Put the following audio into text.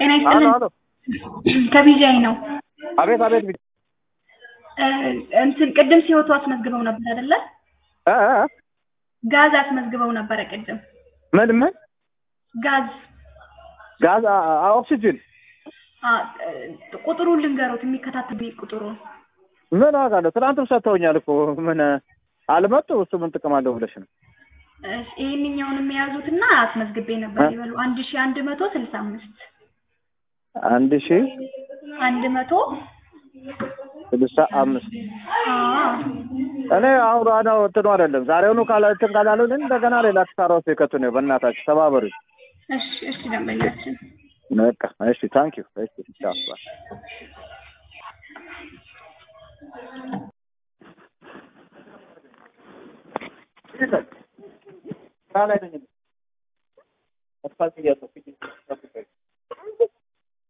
ጤና አሎ ይስጥልን አሎ ከቢጃይ ነው አቤት አቤት ቢ- እ እንትን ቅድም ሲወጡ አስመዝግበው ነበር አይደለ? እ እ እ? ጋዝ አስመዝግበው ነበረ ቅድም ምን ምን ጋዝ ጋዝ አ- አ- ኦክሲጅን አ እ ቁጥሩን ልንገሮት የሚከታተል ቁጥሩን ምን ዋጋ አለው? ትናንትም ሰጥተውኛል እኮ ምን አልመጡ። እሱ ምን ጥቅም አለው ብለሽ ነው? እሺ፣ ይሄንኛውን የያዙትና አስመዝግቤ ነበር እ? ይበሉ አንድ ሺ አንድ መቶ ስልሳ አምስት አንድ ሺ አንድ መቶ ስልሳ አምስት አዎ እኔ አሁን ዋናው እንትኑ አይደለም ዛሬውኑ ካላ እንትን ካላሉን እንደገና ሌላ ኪሳራ ውስጥ የከቱ ነው። በእናታችሁ ተባበሩ። እሺ እሺ ደንበኛችን በቃ እሺ፣ ታንክ ዩ እሺ፣ ቻው ባይ። ስራ ላይ ነኝ። አስፋልት እያጠብኩኝ